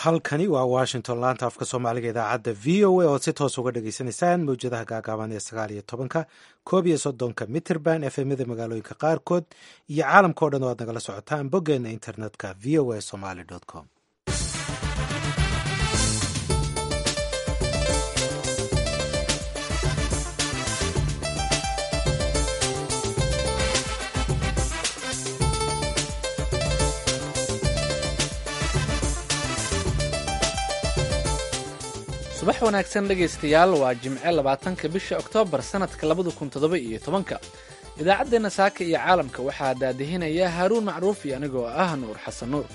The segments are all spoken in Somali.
halkani waa washington laanta afka soomaaliga idaacadda v o a ood si toos uga dhagaysanaysaan mawjadaha gaagaaban ee sagaal iyo tobanka koob iyo soddonka mitrband efemyada magaalooyinka qaarkood iyo caalamka o dhan oo aad nagala socotaan boggeena internetka v o a somaly com subax wanaagsan dhegaystayaal waa jimce labaatanka bisha oktoobar sannadka labada kun toddoba iyo tobanka idaacaddeenna saaka iyo caalamka waxaa daadihinaya haaruun macruuf iyo anigoo ah nuur xasan nuur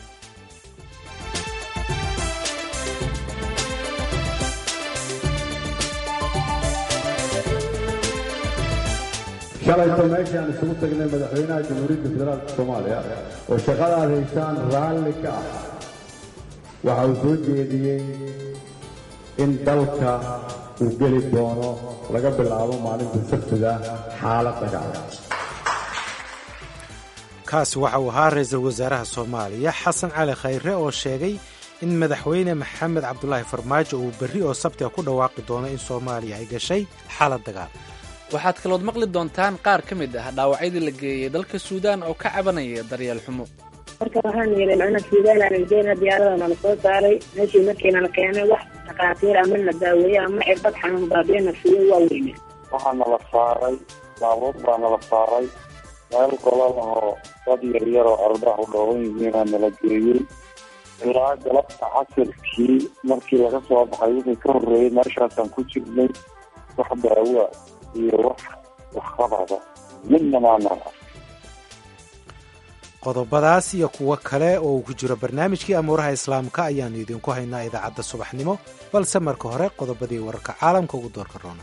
shalayto meeshaan isugu tagnay madaxweynaha jamhuuriyadda federaalka soomaaliya oo shaqadaad haysaan raalli ka ah waxa uu soo jeediyey in dalka uu geli doono laga bilaabo maalinta sabtida xaalad dagaal kaasi waxa uu ahaa ra-iisul wasaaraha soomaaliya xasan cali khayre oo sheegay in madaxweyne maxamed cabdulaahi farmaajo uu berri oo sabtiga ku dhawaaqi doono in soomaaliya ay gashay xaalad dagaal waxaad kalood maqli doontaan qaar ka mid ah dhaawacyadii la geeyey dalka suudaan oo ka cabanaya daryeel xumo marka waxaan yeelay macnaha suudaan aan geena diyaaradana la soo saaray meeshii markiina la keenay wax dhakhaatiir ama la daaweeye ama cirbad xanuun baabiina siiyo waa weyne waxaa nala saaray baabuur baa nala saaray meel golol oo dad yaryar oo ardax u dhooban yihiinaa nala geeyey ilaa galabta casirkii markii laga soo baxay wixii ka horreeyey meeshaasaan ku jirnay wax daawa iyo wax waxqabada midna maanaan ark qodobadaas iyo kuwo kale oo uu ku jiro barnaamijkii amuuraha islaamka ayaannu idinku haynaa idaacadda subaxnimo balse marka hore qodobadii wararka caalamka ugu doorka roona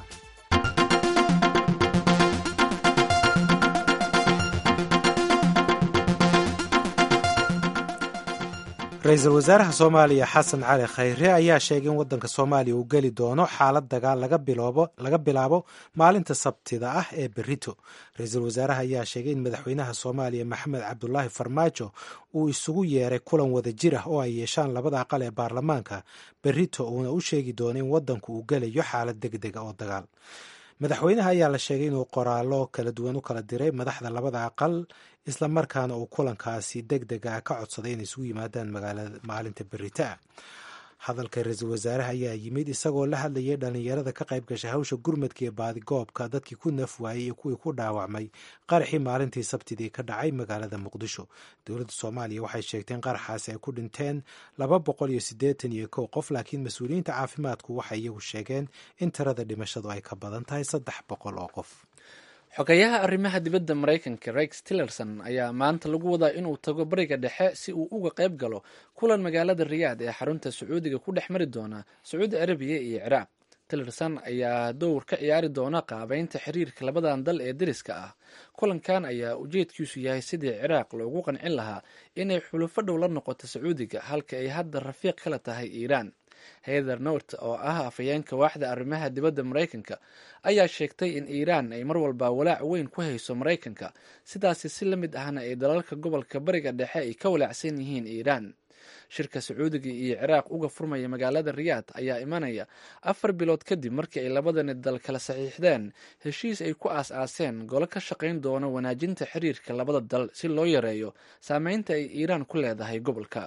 ra-iisul wasaaraha soomaaliya xasan cali khayre ayaa sheegay in waddanka soomaaliya uu geli doono xaalad dagaal laga bilaabo maalinta sabtida ah ee berito ra-iisul wasaaraha ayaa sheegay in madaxweynaha soomaaliya maxamed cabdulaahi farmaajo uu isugu yeeray kulan wada jir ah oo ay yeeshaan labada aqal ee baarlamaanka berito uuna u sheegi doono in waddanku uu gelayo xaalad deg dega oo dagaal madaxweynaha ayaa la sheegay inuu qoraallo kala duwan u kala diray madaxda labada aqal islamarkaana uu kulankaasi deg dega ah ka codsaday inay isugu yimaadaan magaalada maalinta berita hadalka ra-iisul wasaaraha ayaa yimid isagoo la hadlayay dhallinyarada ka qayb gashay hawsha gurmadka iyo baadigoobka dadkii ku naf waayey iyo kuwii ku dhaawacmay qaraxii maalintii sabtidii ka dhacay magaalada muqdisho dowladda soomaaliya waxay sheegtay in qaraxaasi ay ku dhinteen laba boqol iyo siddeetan iyo kow qof laakiin mas-uuliyiinta caafimaadku waxay iyagu sheegeen in tirada dhimashadu ay ka badan tahay saddex boqol oo qof xogayaha arrimaha dibadda maraykanka rex tillerson ayaa maanta lagu wadaa inuu tago bariga dhexe si uu uga qayb galo kulan magaalada riyaad ee xarunta sacuudiga ku dhex mari doona sacuudi arabiya iyo ciraaq tillerson ayaa dowr ka ciyaari doona qaabeynta xiriirka labadan dal ee deriska ah kulankan ayaa ujeedkiisu yahay sidii ciraaq loogu qancin lahaa inay xulufo dhow la noqoto sacuudiga halka ay hadda rafiiq kala tahay iiraan heather nort oo ah afhayeenka waaxda arrimaha dibadda maraykanka ayaa sheegtay in iiraan ay mar walba walaac weyn ku hayso maraykanka sidaasi si la mid ahna ay dalalka gobolka bariga dhexe ay ka walaacsan yihiin iiraan shirka sacuudiga iyo ciraaq uga furmaya magaalada riyaad ayaa imanaya afar bilood kadib markii ay labadani dal kala saxiixdeen heshiis ay ku aas-aaseen golo ka shaqayn doono wanaajinta xiriirka labada dal si loo yareeyo saameynta ay iiraan ku leedahay gobolka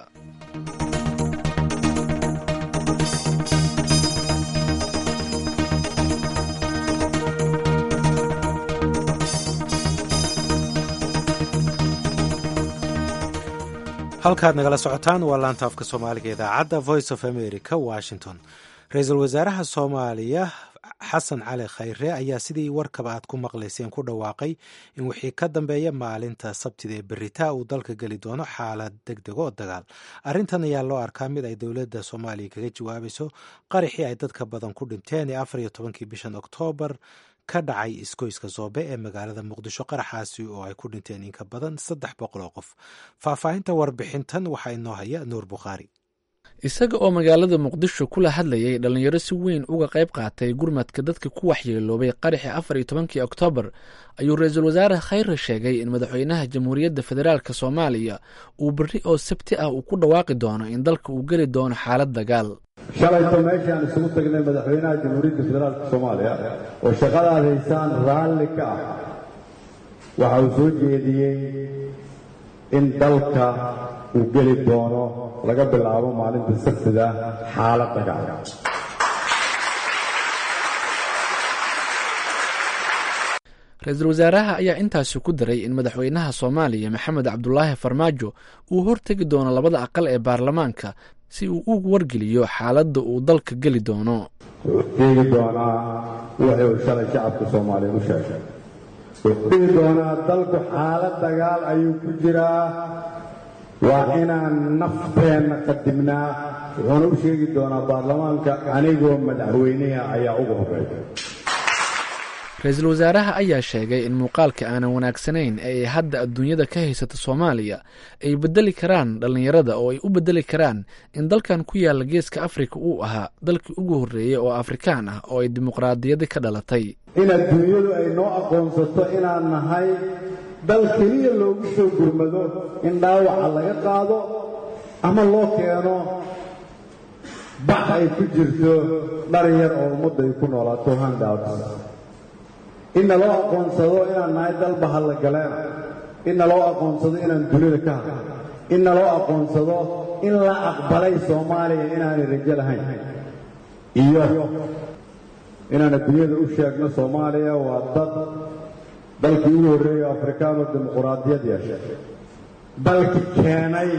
halkaad nagala socotaan waa laanta afka soomaaliga idaacadda voice of america washington ra-iisul wasaaraha soomaaliya xasan cali khayre ayaa sidii warkaba aad ku maqlayseen ku dhawaaqay in wixii ka dambeeya maalinta sabtida ee beritaa uu dalka geli doono xaalad deg deg oo dagaal arrintan ayaa loo arkaa mid ay dowladda soomaaliya kaga jawaabayso qaraxii ay dadka badan ku dhinteen ee afar iyo tobankii bishan oktoobar ka dhacay iskoyska soobe ee magaalada muqdisho qaraxaasi oo ay ku dhinteen in ka badan saddex boqol oo qof faahfaahinta warbixintan waxaa inoo haya nuur bukhaari isaga oo magaalada muqdisho kula hadlayay dhallinyaro si weyn uga qayb qaatay gurmadka dadka ku waxyeeloobay qaraxii afar iyo tobankii oktoobar ayuu ra-iisul wasaare khayre sheegay in madaxweynaha jamhuuriyadda federaalk soomaaliya uu berri oo sabti ah uu ku dhawaaqi doono in dalka uu geli doono xaalad dagaal shalayto meeshaan isugu tagnay madaxweynaha jamhuuriyadda federaalk soomaaliya oo shaqadaad haysaan raalli ka ah waxa uu soo jeediyey in dalka uu geli doono laga bilaabo maalinta sabtida xaalad dagaal ra-iisul wasaaraha ayaa intaasi ku daray in madaxweynaha soomaaliya maxamed cabdulaahi farmaajo uu hortegi doono labada aqal ee baarlamaanka si uu u wargeliyo xaaladda uu dalka geli doono wuxuu sheegi doonaa wixii uu shalay shacabka soomaaliya u sheegay wuxuu dhihi doonaa dalku xaalad dagaal ayuu ku jiraa waa inaan nafteenna qadimnaa wuxuuna u sheegi doonaa baarlamaanka anigoo madaxweynaha ayaa ugu horreeya ra-iisul wasaaraha ayaa sheegay in muuqaalka aanan wanaagsanayn ee ay hadda adduunyada ka haysata soomaaliya ay bedeli karaan dhallinyarada oo ay u bedeli karaan in dalkan ku yaalla geeska afrika uu ahaa dalkii ugu horreeyey oo afrikaan ah oo ay dimuqraadiyadi ka dhalatay in adduunyadu ay noo aqoonsato inaan nahay dal keliya loogu soo gurmado in dhaawaca laga qaado ama loo keeno bax ay ku jirto dhar yar oo ummadda ay ku noolaato handouts in naloo aqoonsado inaan nahay dal bahallagaleen in naloo aqoonsado inaan dunida ka hadlo in naloo aqoonsado in la aqbalay soomaaliya inaanay rajo lahayn iyo inaan adduunyada u sheegno soomaaliya waa dad dalkii ugu horreeya afrikaanoo dimuquraadiyad yeeshay dalki keenay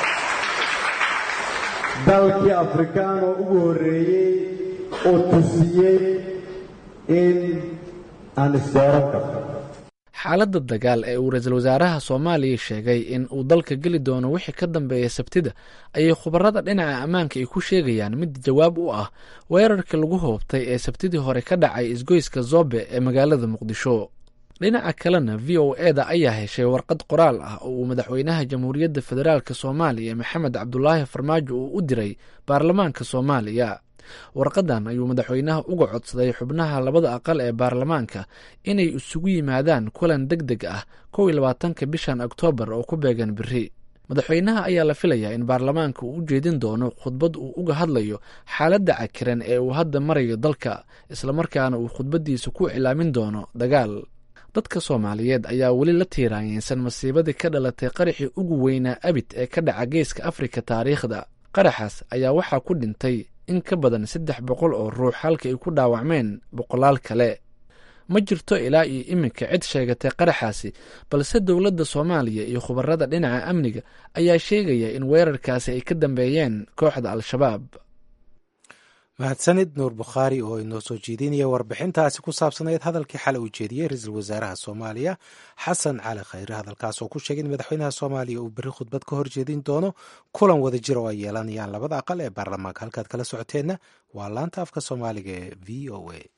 dalkii afrikaanoo ugu horreeyey oo tusiyey in aan isdooran karno xaaladda dagaal ee uu ra-iisul wasaaraha soomaaliya sheegay in uu dalka geli doono wixii ka dambeeya sabtida ayay khubarada dhinaca ammaanka ay ku sheegayaan mid jawaab u ah weerarka lagu hoobtay ee sabtidii hore ka dhacay isgoyska zobe ee magaalada muqdisho dhinaca kalena v o e da ayaa heshay warqad qoraal ah oo uu madaxweynaha jamhuuriyadda federaalk soomaaliya maxamed cabdulaahi farmaajo uu u diray baarlamaanka soomaaliya warqadan ayuu madaxweynaha uga codsaday xubnaha labada aqal ee baarlamaanka inay isugu yimaadaan kulan deg deg ah kow iyo labaatanka bishan oktoobar oo ku beegan beri madaxweynaha ayaa la filayaa in baarlamaanka uu u jeedin doono khudbad uu uga hadlayo xaaladda cakiran ee uu hadda marayo dalka islamarkaana uu khudbaddiisa ku iclaamin doono dagaal dadka soomaaliyeed ayaa weli la tiiraanyeysan masiibadii ka dhalatay qaraxii ugu weynaa abid ee ka dhaca geeska afrika taariikhda qaraxaas ayaa waxaa ku dhintay in ka badan saddex boqol oo ruux halka ay ku dhaawacmeen boqolaal kale ma jirto ilaa iyo iminka cid sheegatay qaraxaasi balse dowladda soomaaliya iyo khubarada dhinaca amniga ayaa sheegaya in weerarkaasi ay ka dambeeyeen kooxda al-shabaab mahadsanid nuur bukhaari oo inoo soo jeedinaya warbixintaasi ku saabsanayd hadalkii xalay uu jeediyey ra-iisul wasaaraha soomaaliya xasan cali khayre hadalkaas oo ku sheegay in madaxweynaha soomaaliya uu berri khudbad ka hor jeedin doono kulan wada jir oo ay yeelanayaan labada aqal ee baarlamaanka halkaad kala socoteenna waa laanta afka soomaaliga ee v o a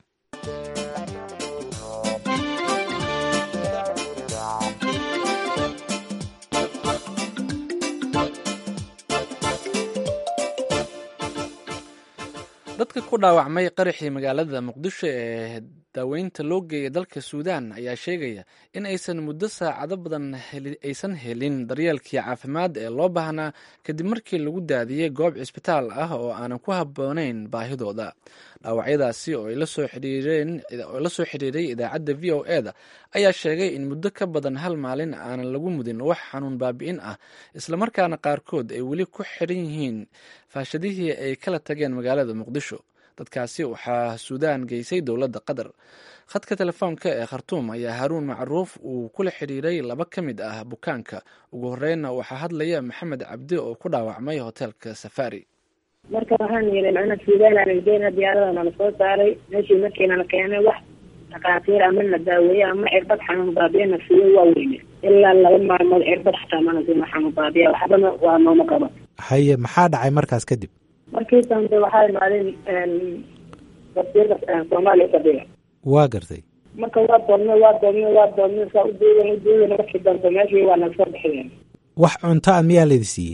dadka ku dhaawacmay qaraxii magaalada muqdisho ee daaweynta loo geeyay dalka suudaan ayaa sheegaya in aysan muddo saacado badan aysan helin daryeelkii caafimaad ee loo baahnaa kadib markii lagu daadiyey goob cisbitaal ah oo aanan ku habboonayn baahidooda dhaawacyadaasi oo la soo xidhiiray idaacadda v o e da ayaa sheegay in muddo ka badan hal maalin aanan lagu mudin wax xanuun baabi'in ah islamarkaana qaarkood ay weli ku xidhan yihiin faashadihii ay kala tageen magaalada muqdisho dadkaasi waxaa suudaan geysay dowladda qatar khadka telefoonka ee khartuum ayaa haruun macruuf uu kula xidhiiray laba ka mid ah bukaanka ugu horreynna waxaa hadlaya maxamed cabdi oo ku dhaawacmay hoteelka safari marka waxaan yidhi macna suudaanaan geena diyaarada nala soo saaray meeshii markiinala keenay wax dhakhaatiir ama na daaweeye ama cirbad xanuun baabiya na siiyo waa weyne ilaa laba maalmood cirbad xataa mana siina xanuun baabiya waxbana waa nooma qaba haye maxaa dhacay markaas kadib markii dambe waxaa imaadeen wasiirka soomaaliya fadhiga waa gartay marka waa doodnay waa doodnay waa doodnay saa ujeedan ujeedan markii dambe meeshii waa naga soo bixiyeen wax cunto a miyaa laydi siiyey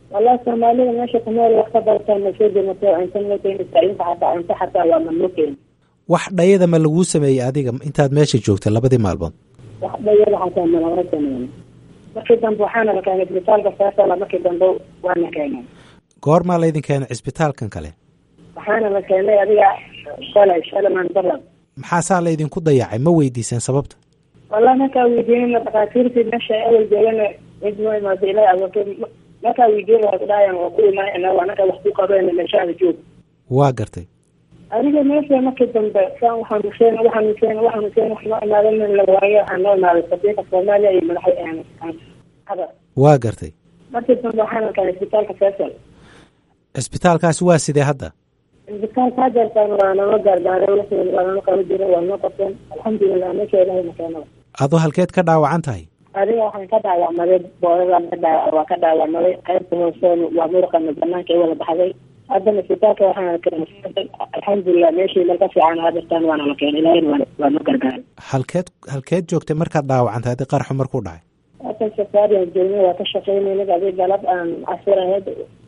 wallahi soomaalida meesha kunool wax ka bartaan ma soo demato cunto ma keenaysa inta xataa cunto xataa waa ma noo keeni wax dhayada ma laguu sameeyey adiga intaad meesha joogta labadii maalmood wax dhayada xataa malama sameyn markii dambe waxaana la keenay isbitaalka faasala markii dambe waana keenay goormaa laydin keenay cisbitaalkan kale waxaana la keenay adiga shalay shalay mandalab maxaasaa laydinku dayacay ma weydiiseen sababta wallahi markaa weydiinana dhakhaatiirtii meesha awal joogana cid noo imaado ilaa awoorto markaa weydiin waa kudhaayaan waa ku imaanayna anaka wax ku qabeen meeshaada joog waa gartay adiga meesha markii dambe saan waxaan useen waxaan useen waxaan useen wax noo imaadan la waayo waxaa noo imaaday safiirka soomaaliya iyo madaxa hadar waa gartay markii dambe waxaana keenay isbitaalka faisal cisbitaalkaasi waa sidee hadda isbitaalka hadeertaan waa nala gaardaaray wixii waa nala qaba jira waa noo qabteen alxamdulilah meesha ilahay makeenada adoo halkeed ka dhaawacan tahay adiga waxaan ka dhaawacmaday boodadaan ka dhaa waa ka dhaawacmaday qaybta hooseen waa muruqana banaanka i wada baxday haddana isbitaalka waxaana keenay alxamdulilah meeshii meel ka fiican hadeertaan waana la keenay ilahayna waa waa noo gargaaray halkeed halkeed joogtay markaad dhaawacantay haddii qaraxu markuu dhacay halkan safaariyan joogna waa ka shaqeynayna adi galab aan casir ahayd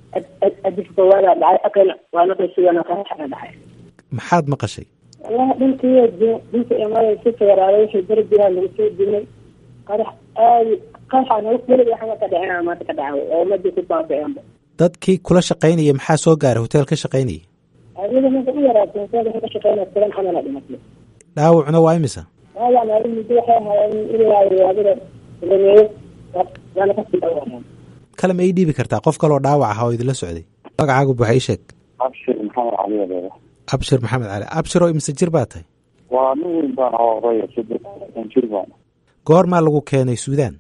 adif koowaada dhacay akana waa la qaysigana qaraxana dhacay maxaad maqashay wallahi dhintii dinka imaada si feeraaday wixii darbigaa lagu soo dimay qarax aadi qaraxana welig waxba ka dhicina maanta ka dhacay oo ummadii ku baabiceenba dadkii kula shaqaynaya maxaa soo gaaray hotel ka shaqaynayay adiga ninka u yaraatay hoteelka ka shaqeynaya toban xamala dhimatay dhaawacuna waa imisa waayaa maalin muddo waxay ahaayeen ilaa adiga rameeyo waana kasii dhawaayeen kale ma ii dhiibi kartaa qof kaloo dhaawac ah oo idinla socday magacaagu buuxa ii sheeg abshir maxamed cali adeega abshir maxamed cali abshir oo imse jir baa tahay waa nin weyn baan oo odaya saddean jir baan goormaa lagu keenay suudaan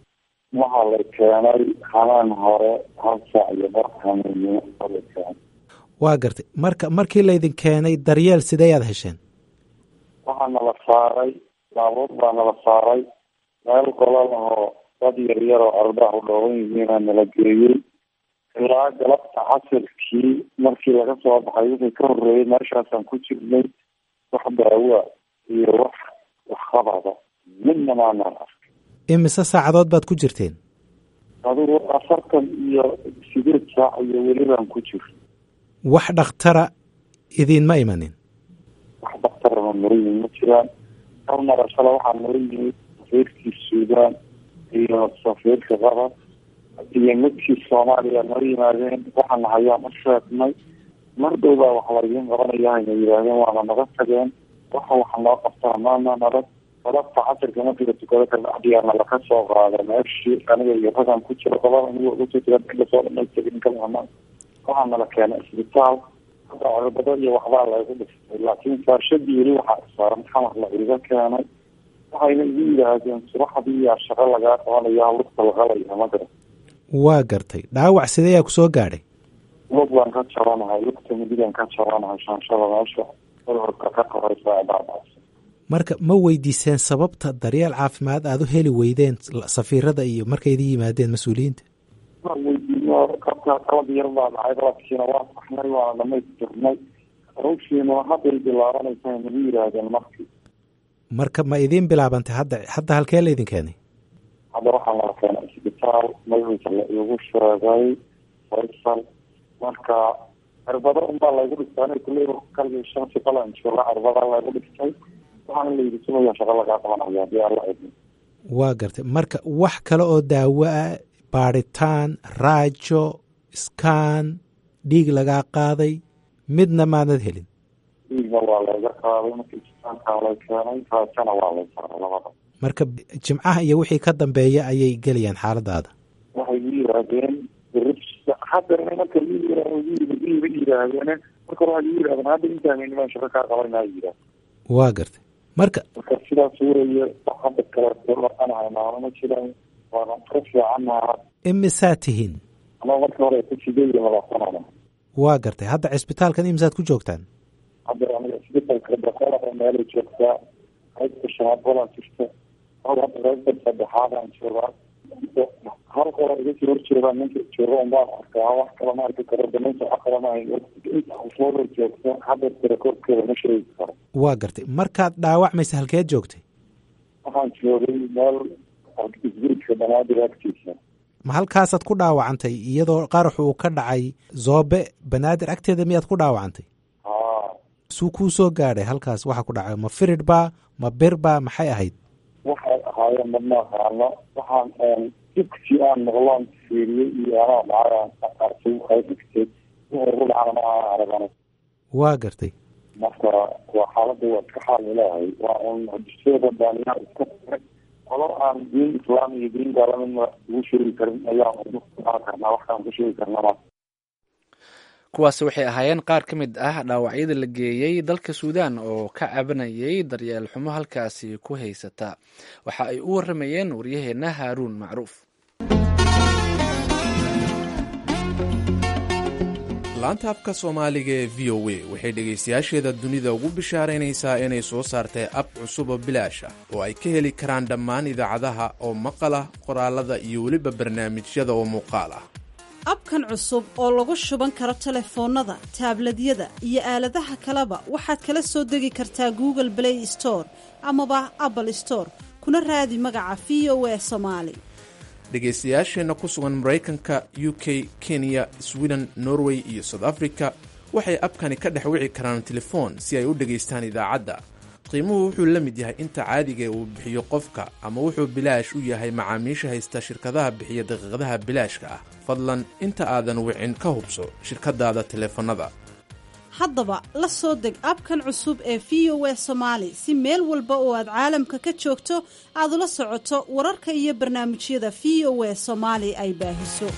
waxaa la keenay habeen hore hal saac iyo bar hameeniyo oo la keenay waa gartay marka markii laydin keenay daryeel sideeyaad hesheen waxaa nala saaray baabuur baa nala saaray meel golol ahoo dad yar yar oo ardaha u dhooban yihiina nala geeyey ilaa galabta casirkii markii laga soo baxay wixii ka horreeyey meeshaasaan ku jirnay wax daawa iyo wax waxqabada midna maanaan arkay imise saacadood baad ku jirteen adigu afartan iyo sideed saac iyo welibaan ku jir wax dhakhtara idiinma imanin wax daktarama nala yimid ma jiraan hal marashale waxaa nala yimid safiirkii suudaan iyo safiirka qatar iyo midkii soomaaliya nala yimaadeen waxaana hayaan u sheegnay mar dhow baa wax laidiin qabanaya hayna yidhaahdeen waana naga tageen waxa waxa noo qabtaa maana nabad galabta casirka markii la tukado kabacdiyaana laka soo qaada meeshii aniga iyo ragan ku jira qolada aniga usutuga soo dhamaystagin kalama waxaa nala keenay isbitaal hadda cirbado iyo waxbaa laygu dhistay laakiin faashadii weli waxaa saaran xamar la iga keenay waxayna igu yidhaahdeen subaxdii yaa shaqo lagaa qabanaya lugta laqalaya ma garan waa gartay dhaawac sideeyaa ku soo gaadhay lug baan ka jabanahay lugta midigan ka jabanahay shaanshada meesha cudurka ka koraysa dhaadhaas marka ma weydiiseen sababta daryeel caafimaad aada u heli weydeen safiirada iyo markay idin yimaadeen mas-uuliyiinta weydiino kabka qalab yar baa dhacay qalabkiina waa saxnay waana dhamaystirnay hawshiina hadday bilaabanaysa nagu yidhaahdeen markii marka ma idiin bilaabantay hadda hadda halkee laydin keenay hadda waxaa nala keenay isbitaal magaciisa la igu sheegay faysal marka cirbado unbaa laygu dhistay aniga kuley kalgii shansi qalan jooga cirbadaa laygu dhistay waxaana layidhi sumaya shaqo lagaa qabanaya hadii alla idin waa gartay marka wax kale oo daawo ah baadhitaan raajo iskaan dhiig lagaa qaaday midna maadnad helin dhiigna waa layga qaaday markii isbitaalkaa lay keenay raajona waa lay saaray labada marka jimcaha iyo wixii ka dambeeya ayay gelayaan xaaladaada waxay u yidhaahdeen haddana marka iiba yidhaahdeen marka hore waxay yidhahdeen hadda intaan nimaan shaqo kaa qabanaa yidhaah waa gartay marka marka sidaas weeye wax hadda kale dhaqanahay maano ma jiraan waana ka fiicannaha imisaa tihiin ama marka hore ku sideed iyo labaatan waa gartay hadda cisbitaalkan imisaad ku joogtaan hadda aniga isbitaalka boqolaa meelay joogtaa qaybta shanaad walaa jirta hal hadda qaybta saddexaadaan joogaa hal qola iga sii horjeedaa ninka jooga unbaan arkaa wax kale ma arki karo damaynta wax kale ma hayn inta ufooda joogta hadda tirakoobkeeda ma sheegi karo waa gartay markaad dhaawacmaysa halkeed joogtay waxaan joogay meel isbiritka dhamaadir agtiisa ma halkaasaad ku dhaawacantay iyadoo qarax uu ka dhacay zoobe banaadir agteeda miyaad ku dhaawacantay haa suu kuu soo gaadhay halkaas waxa ku dhacay ma firid baa ma bir baa maxay ahayd waxay ahaayeen madma aqaano waxaan dugsi aan maqloon fiiriyey iyo anaa dhacay aan ay dhigtay wixii ugu dhacana ma aan aragana waa gartay marka waa xaaladda waa iska xaal ilaahay waa un dusyada baaniyaa iska taray qolo aan diin islaam iyo diin gaalamidna ugu sheegi karin ayaan ugu aan karnaa waxaan ku sheegi karnaa kuwaasi waxay ahaayeen qaar ka mid ah dhaawacyada la geeyey dalka suudaan oo ka cabanayay daryeel xumo halkaasi ku haysata waxa ay u waramayeen waryaheenna haaruun macruuf laanta afka soomaaliga ee v o a waxay dhegaystayaasheeda dunida ugu bishaaraynaysaa inay soo saartay ab cusub oo bilaash ah oo ay ka heli karaan dhammaan idaacadaha oo maqal ah qoraalada iyo weliba barnaamijyada oo muuqaal ah abkan cusub oo lagu shuban karo telefoonnada taabladyada iyo aaladaha kaleba waxaad kala soo degi kartaa google play store amaba apple store kuna raadi magaca v o a somaali dhegaystayaasheenna ku sugan maraykanka u k kenya sweden norway iyo south africa waxay abkani ka dhex wici karaan telefoon si ay u dhegaystaan idaacadda qiimuhu wuxuu la mid yahay inta caadigae uu bixiyo qofka ama wuxuu bilaash u yahay macaamiisha haysta shirkadaha bixiya daqiiqadaha bilaashka ah fadlan inta aadan wicin ka hubso shirkadaada teleefannada haddaba la soo deg abkan cusub ee v o a somaali si meel walba oo aad caalamka ka joogto aad ula socoto wararka iyo barnaamijyada v o a soomaali ay baahiso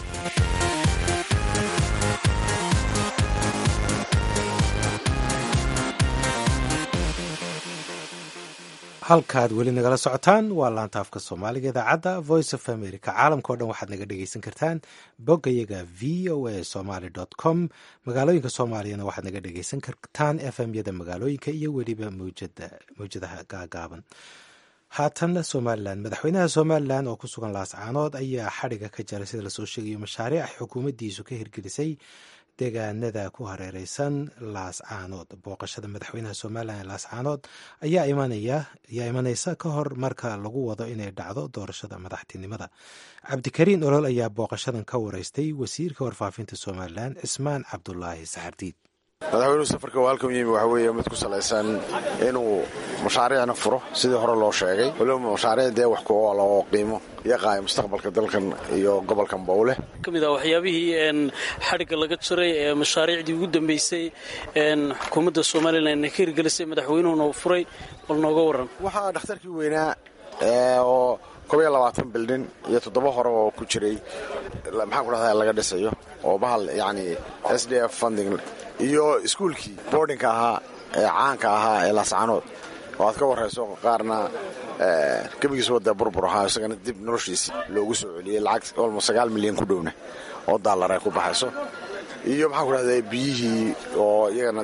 halkaad weli nagala socotaan waa laanta afka soomaaliga idaacadda voice of america caalamka o dhan waxaad naga dhegeysan kartaan boggayaga v o a somaly com magaalooyinka soomaaliyana waxaad naga dhegeysan kartaan f m yada magaalooyinka iyo weliba mawjadaha gaagaaban haatan somalilan madaxweynaha somalilan oo ku sugan laascaanood ayaa xadhiga ka jaray sida lasoo sheegayo mashaariic ay xukuumaddiisu ka hirgelisay deegaanada ku hareereysan laascaanood booqashada madaxweynaha somalilan ee laascaanood ayaa imanaya ayaa imaneysa ka hor marka lagu wado inay dhacdo doorashada madaxtinimada cabdikariin olol ayaa booqashadan ka wareystay wasiirka warfaafinta somalilan cismaan cabdulaahi saxardiid madaxweynuhu safarka waa halkan yimi waxa weeye mid ku salaysan inuu mashaariicna furo sidii hore loo sheegay waliba mashaariic dee wax ku oola oo qiimo yaqaaya mustaqbalka dalkan iyo gobolkan bowleh ka mid ah waxyaabihii xadhigga laga jiray ee mashaariicdii ugu dambeysay xukuumadda somalilan ka hirgelisay madaxweynuhuna uu furay bal nooga waran waxaa dhakhtarkii weynaa oo kobiyo labaatan bildhin iyo toddoba hore oo ku jiray maxaan ku dhahdaa laga dhisayo oo bahal yacni s d f funding iyo iskuulkii boardingka ahaa ee caanka ahaa ee laascaanood oo aad ka warrayso qaarna gebigiis wadee burbur ahaa isagana dib noloshiisii loogu soo celiyey lacag olmo sagaal milyan ku dhowna oo daallar ay ku baxayso iyo maxaan ku dhahdaa biyihii oo iyagana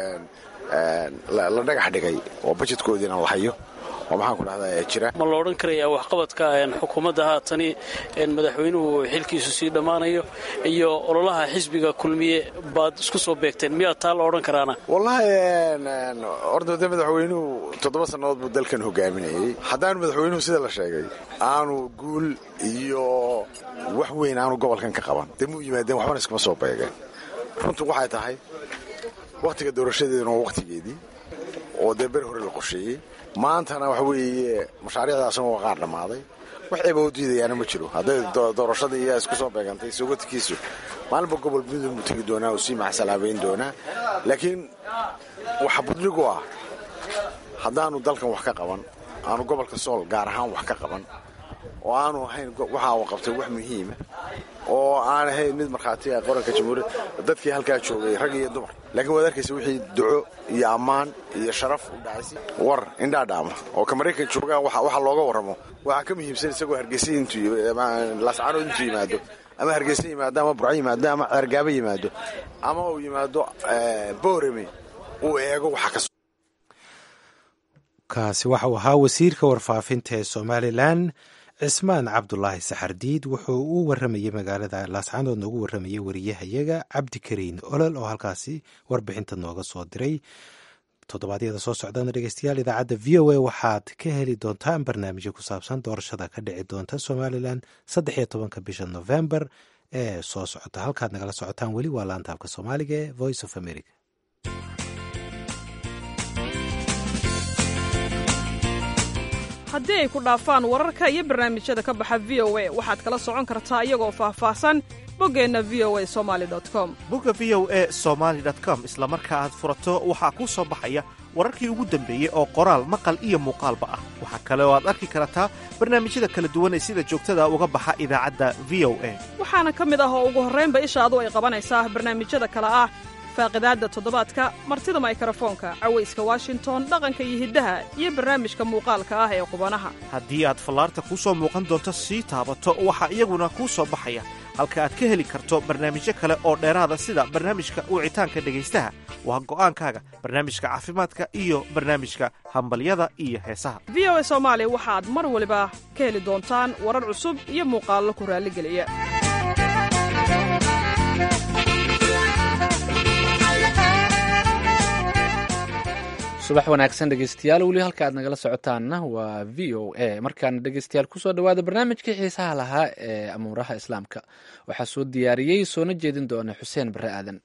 la dhagax dhigay oo bajetkoodiina la hayo oo maxaan ku dhahdaa jira ma la odhan karayaa waxqabadka xukuumadda haatani madaxweynuhu xilkiisu sii dhammaanayo iyo ololaha xisbiga kulmiye baad isku soo beegteen miyaa taa la odhan karaana wallaahi horta de madaxweynuhu toddoba sannadood buu dalkan hogaaminayey haddaanu madaxweynuhu sida la sheegay aanu guul iyo wax weyn aanu gobolkan ka qaban dee muu yimaadeen waxbana iskuma soo beegeen runtu waxay tahay wakhtiga doorashadeeduna waa wakhtigeedii oo dee beri hore la qorsheeyey maantana waxa weeye mashaariicdaasna waa qaar dhammaaday wax eeba u diidayaana ma jiro hadday doorashadii iyaa isku soo beegantay sogotikiisu maalinba gobol midun buu tegi doonaa oo sii maxsalaabayn doonaa laakiin waxa budligu ah haddaanu dalkan wax ka qaban aanu gobolka sool gaar ahaan wax ka qaban oo aanu ahayn waxa uu qabtay wax muhiima oo aan ahayn mid markhaati ah qoranka jamhuuriyad dadkii halkaa joogay rag iyo dumar laakiin waad arkaysa wixii duco iyo ammaan iyo sharaf u dhacaysa war indhaadhaama oo ka maraykan joogaa waxa looga warramo waxaa ka muhiimsan isagoo hargeysa intuu laascaanood intuu yimaado ama hargeysa yimaado ama burco yimaado ama ceergaabo yimaado ama uu yimaado boorame uu eego waxa ka kaasi waxa uu ahaa wasiirka warfaafinta ee somalilan cismaan cabdulaahi saxardiid wuxuu u waramayey magaalada laascaanood noogu waramayey wariyahayaga cabdikariin olol oo halkaasi warbixinta nooga soo diray toddobaadyada soo socdana dhegeystayaal idaacadda v o a waxaad ka heli doontaan barnaamijyo ku saabsan doorashada ka dhici doonta somalilan saddex iyo tobanka bisha november ee soo socota halkaad nagala socotaan weli waa laanta afka soomaaliga ee voice of america haddii ay ku dhaafaan wararka iyo barnaamijyada ka baxa v o a waxaad kala socon kartaa iyagoo faahfaahsan boggeenna v o a somali com bogga v o a somaali com isla marka aad furato waxaa kuu soo baxaya wararkii ugu dambeeyey oo qoraal maqal iyo muuqaalba ah waxaa kale oo aad arki kartaa barnaamijyada kala duwan ee sida joogtada uga baxa idaacadda v o a waxaana ka mid ah oo ugu horraynba ishaadu ay qabanaysaa barnaamijyada kale ah faaqidaadda toddobaadka martida maykarafoonka cawayska washington dhaqanka iyo hiddaha iyo barnaamijka muuqaalka ah ee qubanaha haddii aad fallaarta kuu soo muuqan doonto sii taabato waxaa iyaguna kuu soo baxaya halka aad ka heli karto barnaamijyo kale oo dheeraada sida barnaamijka wicitaanka dhegaystaha waa go'aankaaga barnaamijka caafimaadka iyo barnaamijka hambalyada iyo heesaha v o a soomaali waxaad mar waliba ka heli doontaan warar cusub iyo muuqaallo ku raalligeliya subax wanaagsan dhegeystayaal weli halka aad nagala socotaanna waa v o a markaana dhegeystayaal kusoo dhawaada barnaamijkii xiisaha lahaa ee amuuraha islaamka waxaa soo diyaariyey soona jeedin doona xuseen bare aadan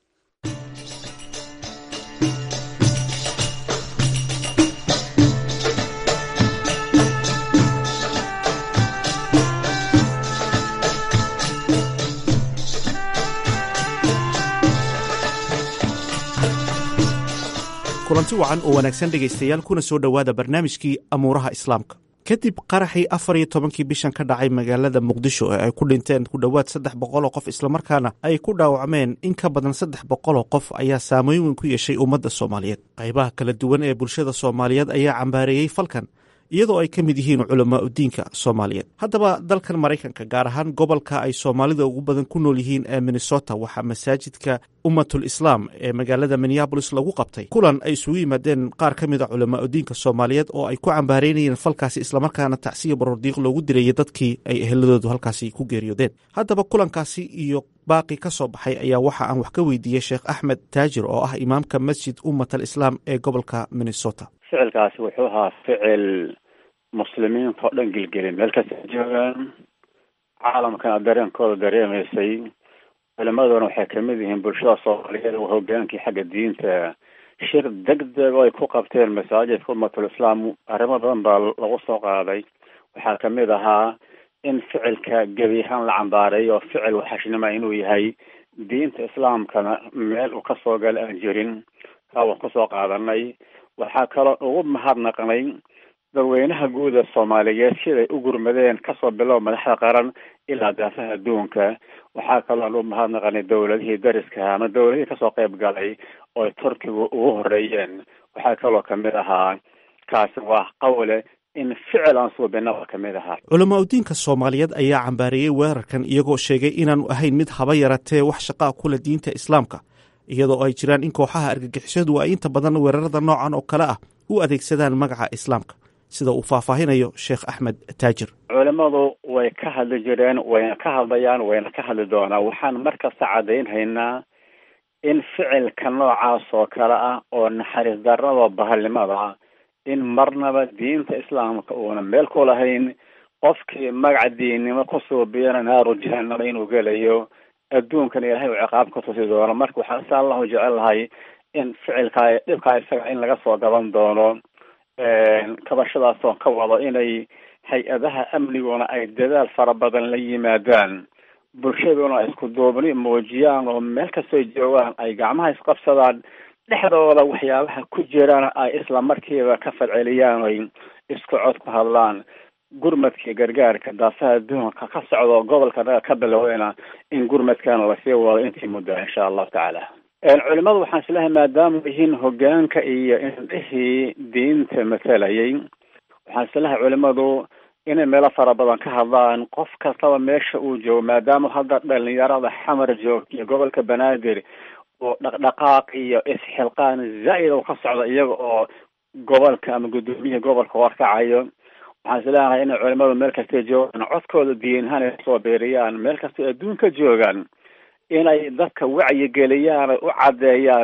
kulanti wacan oo wanaagsan dhegaystayaal kuna soo dhowaada barnaamijkii amuuraha islaamka kadib qaraxii afar iyo tobankii bishan ka dhacay magaalada muqdisho ee ay ku dhinteen ku dhowaad saddex boqoloo qof islamarkaana ay ku dhaawacmeen in ka badan saddex boqoloo qof ayaa saameyn weyn ku yeeshay ummadda soomaaliyeed qaybaha kala duwan ee bulshada soomaaliyeed ayaa cambaareeyey falkan iyadoo ay ka mid yihiin culamaa udiinka soomaaliyeed haddaba dalkan maraykanka gaar ahaan gobolka ay soomaalida ugu badan ku nool yihiin ee minnesota waxaa masaajidka ummatul islaam ee magaalada minneabolis lagu qabtay kulan ay isugu yimaadeen qaar ka mid a culamaa udiinka soomaaliyeed oo ay ku cambaareynayeen falkaasi islamarkaana tacsiya barordiiq loogu dirayay dadkii ay eheladoodu halkaasi ku geeriyoodeen haddaba kulankaasi iyo baaqi ka soo baxay ayaa waxa aan wax ka weydiiyey sheekh axmed taajir oo ah imaamka masjid ummat al islaam ee gobolka minnesota ficilkaasi wuxuu ahaa ficil muslimiinta oo dhan gelgelin meel kasta joogaan caalamkana dareenkooda dareemaysay culimaduna waxay kamid yihiin bulshada soomaaliyeed oo hogaankii xagga diinta shir deg deg oo ay ku qabteen masaajidka ummatul islaam arrimo badan baa lagu soo qaaday waxaa kamid ahaa in ficilka gebi ahaan la cambaareeyo ficil waxashnima inuu yahay diinta islaamkana meel uu kasoo gala aan jirin kaa waan kusoo qaadanay waxaa kaloo ugu mahadnaqnay dadweynaha guud ee soomaaliyeed siday u gurmadeen kasoo bilow madaxda qaran ilaa daafaha adduunka waxaa kaloo u mahadnaqanay dowladihii dariska ama dowladihii kasoo qayb galay oo turkigu ugu horeeyeen waxaa kaloo kamid ahaa kaasi waa qawle in ficil aan suubinaba kamid ahaa culamaa udiinka soomaaliyeed ayaa cambaareeyey weerarkan iyagoo sheegay inaanu ahayn mid haba yaratee wax shaqaa kula diinta islaamka iyadoo ay jiraan in kooxaha argagixisadu ay inta badan weerarada noocan oo kale ah u adeegsadaan magaca islaamka sida uu faahfaahinayo sheekh axmed taajir culimadu way ka hadli jireen wayna ka hadlayaan wayna ka hadli doonaan waxaan markasta caddaynhaynaa in ficilka noocaas oo kale ah oo naxariis darrada bahalnimada in marnaba diinta islaamka uuna meel ku lahayn qofkii magaca diinnimo ku suubiyana naaru jahanama inuu gelayo adduunkana ilaahay uu ciqaab ka tusi doono marka waxaan si allahu jecel lahay in ficilkaa dhibkaa isaga in laga soo gaban doono kabashadaas oo ka wado inay hay-adaha amniguna ay dadaal fara badan la yimaadaan bulshaduna ay isku duubni muujiyaan oo meel kastoo joogaan ay gacmaha isqabsadaan dhexdooda waxyaabaha ku jiraan ay isla markiiba ka falceliyaan oy isku cod ku hadlaan gurmadkii gargaarka daafaha adduunka ka socdo gobolka naga ka biloweyna in gurmadkana lasii wado intii muddo insha allahu tacaala culimadu waxaan islahay maadaama yihiin hogaanka iyo indhihii diinta matalayay waxaan islahay culimadu inay meelo fara badan ka hadlaan qof kastaba meesha uu joogo maadaama hadda dhalinyarada xamar joog iyo gobolka banaadir oo dhaqdhaqaaq iyo isxilqaan zaa'id oo ka socda iyaga oo gobolka ama guddoomiyihii gobolka warkacayo waxaan isleeyahay inay culimadu meel kastay joogaan codkooda diinahaan ay soo beeriyaan meel kastay adduunka joogaan inay dadka wacyigeliyaan ay u caddeeyaan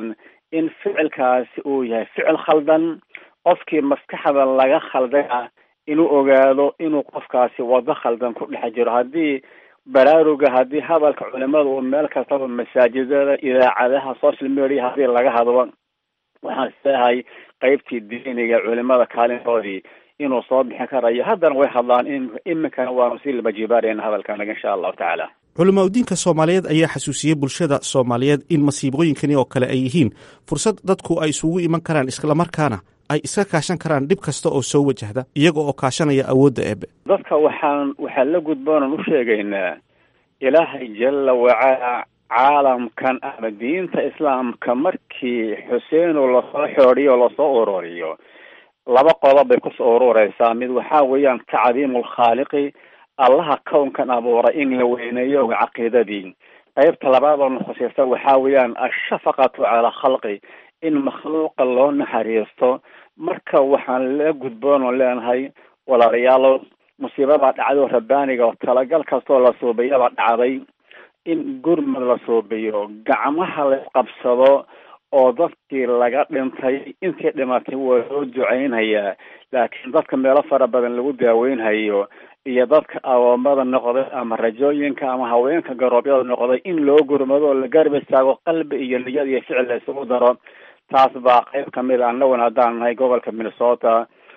in ficilkaasi uu yahay ficil khaldan qofkii maskaxda laga khaldaya inuu ogaado inuu qofkaasi wado khaldan ku dhex jiro haddii baraaruga haddii hadalka culimada uu meel kastaba masaajidada idaacadaha social media haddii laga hadlo waxaan isleeyahay qeybtii diiniga culimada kaalintoodii inuu soo bixin karayo haddana way hadlaan in iminkana waanu sii labajibaarayna hadalkanaga insha allahu tacaala culamaa udiinka soomaaliyeed ayaa xasuusiyey bulshada soomaaliyeed in masiibooyinkani oo kale ay yihiin fursad dadku ay isugu iman karaan islamarkaana ay iska kaashan karaan dhib kasta oo soo wajahda iyaga oo kaashanaya awoodda eebe dadka waxaan waxaan la gudboonan u sheegaynaa ilaahay jalla wacala caalamkan ama diinta islaamka markii xuseeno lasoo xoodiyo o lasoo ururiyo laba qodob bay kusoo urureysaa mid waxaa weeyaan tacdiimu lkhaaliqi allaha kownkan abuuray in la weyneeyo caqiidadii qeybta labaad oo nukhuseysa waxaa weeyaan ashafaqatu cala khalqi in makhluuqa loo naxariisto marka waxaan la gudboon oo leenahay walaalayaalo musiibabaa dhacday oo rabbaaniga oo talagal kastoo la suubiyabaa dhacday in gurmad la suubiyo gacmaha la qabsado oo dadkii laga dhintay intii dhimatay waa loo duceynhayaa laakiin dadka meelo fara badan lagu daaweynhayo iyo dadka awoomada noqday ama rajooyinka ama haweenka garoobyada noqday in loo gurmado oo la garab istaago qalbi iyo niyad iyo ficil la isugu daro taas baa qeyb kamid a annaguna haddaan nahay gobolka minnesota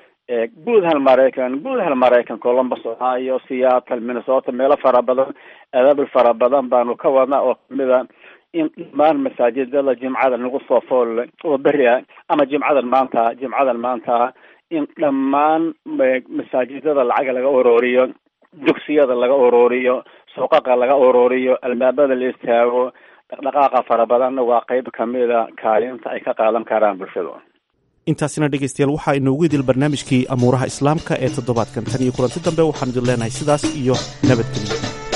guud hal maraykan guud hal maraykan columbus ohio seattle minnesota meelo fara badan adabil fara badan baanu ka wadnaa oo kamid a in dhammaan masaajidada jimcada nagu soo fool oo beri ah ama jimcadan maanta jimcadan maanta in dhammaan masaajidada lacag laga ururiyo dugsiyada laga ururiyo suuqaqa laga ururiyo albaabada la istaago dhaqdhaqaaqa fara badanna waa qeyb kamida kaalinta ay ka qaadan karaan bulshadu intaasina dhegaystayaal waxaa inoogu idil barnaamijkii amuuraha islaamka ee toddobaadkan tan iyo kulanti dambe waxaan idin leenahay sidaas iyo nabadgelyo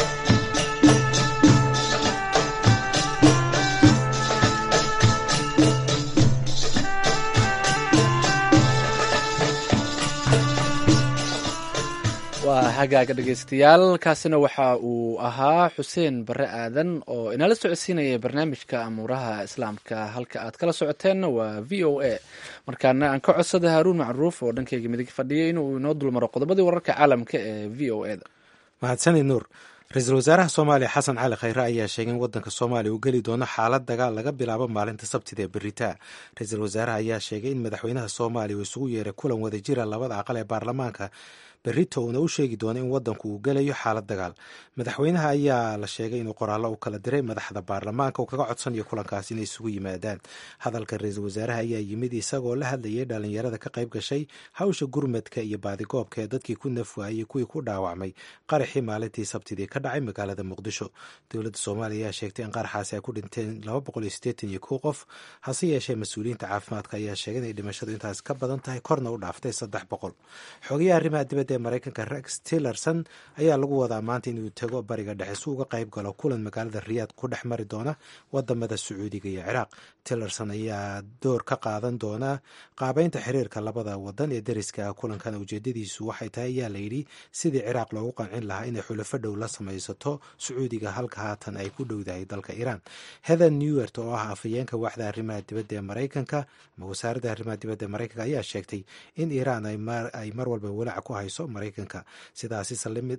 waa hagaaga dhegaystayaal kaasina waxa uu ahaa xuseen bare aadan oo inala socodsiinaya barnaamijka amuuraha islaamka halka aad kala socoteenna waa v o a markaana aan ka codsada haaruun macruuf oo dhankeyga midig fadhiyay inuu inoo dulmaro qodobadii wararka caalamka ee v o e da mahadsanid nuur ra-iisul wasaaraha soomaaliya xasan cali khayre ayaa sheegay in wadanka soomaaliya uu geli doono xaalad dagaal laga bilaabo maalinta sabtida ee beritaa ra-iisul wasaaraha ayaa sheegay in madaxweynaha soomaaliya uu isugu yeeray kulan wadajira labada aqal ee baarlamaanka berito uuna u sheegi doono in wadanku uu gelayo xaalad dagaal madaxweynaha ayaa la sheegay inuu qoraallo u kala diray madaxda baarlamaanka uu kaga codsanayo kulankaas inay isugu yimaadaan hadalka ra-iisul wasaaraha ayaa yimid isagoo la hadlayay dhalinyarada ka qayb gashay hawsha gurmadka iyo baadigoobka ee dadkii ku nafwaayey kuwii ku dhaawacmay qaraxii maalintii sabtidii ka dhacay magaalada muqdisho dowladda soomaaliya ayaa sheegtay in qaraxaasi ay ku dhinteen laba boqol iyo siddeetan iyo kow qof hase yeeshee mas-uuliyiinta caafimaadka ayaa sheegay inay dhimashadu intaas ka badan tahay korna u dhaaftay saddex boqol xogayaha arrimaha dibadda ee maraykanka rex tillerson ayaa lagu wadaa maanta inuu tago bariga dhexe si uga qayb galo kulan magaalada riyaad ku dhex mari doona wadamada sacuudiga iyo ciraaq tillerson ayaa door ka qaadan doona qaabeynta xiriirka labada wadan ee deriska kulankan ujeedadiisu waxay tahay ayaa layidhi sidii ciraaq loogu qancin lahaa inay xulafo dhow la samaysato sacuudiga halka haatan ay ku dhowdahay dalka iiraan heather newert oo ah afayeenka waaxda arrimaha dibadda ee maraykanka ama wasaaradda arrimaha dibadda ee maraykanka ayaa sheegtay in iiraan ay mar walba walaac ku hayso maraykanka sidaasi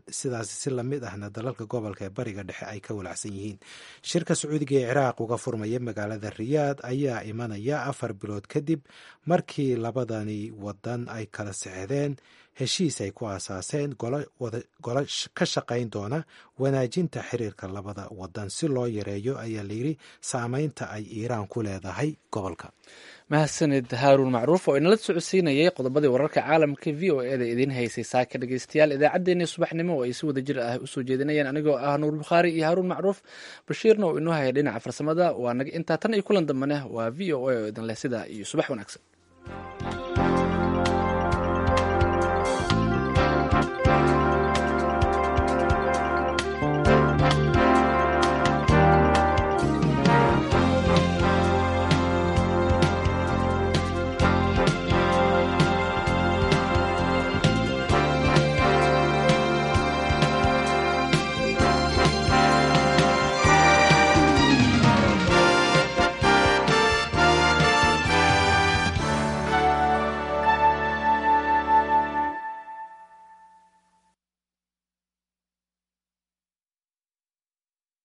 si lamid ahna dalalka gobolka ee bariga dhexe ay ka walacsan yihiin shirka sacuudiga ee ciraaq uga furmaya magaalada riyaad ayaa imanaya afar bilood kadib markii labadani wadan ay kala sexdeen heshiis ay ku aasaaseen golo ka shaqayn doona wanaajinta xiriirka labada wadan si loo yareeyo ayaa layidhi saameynta ay iiraan ku leedahay gobolka mahadsanid haaruun macruuf oo inala socodsiinayay qodobadii wararka caalamka v o e da idiin haysay saaka dhegeystayaal idaacaddeenii subaxnimo oo ay si wada jir ah usoo jeedinayeen anigoo ah nuur bukhaari iyo haaruun macruuf bashiirna uu inoo haya dhinaca farsamada waa naga intaa tan iyo kulan dambane waa v o a oo idin leh sidaa iyo subax wanaagsan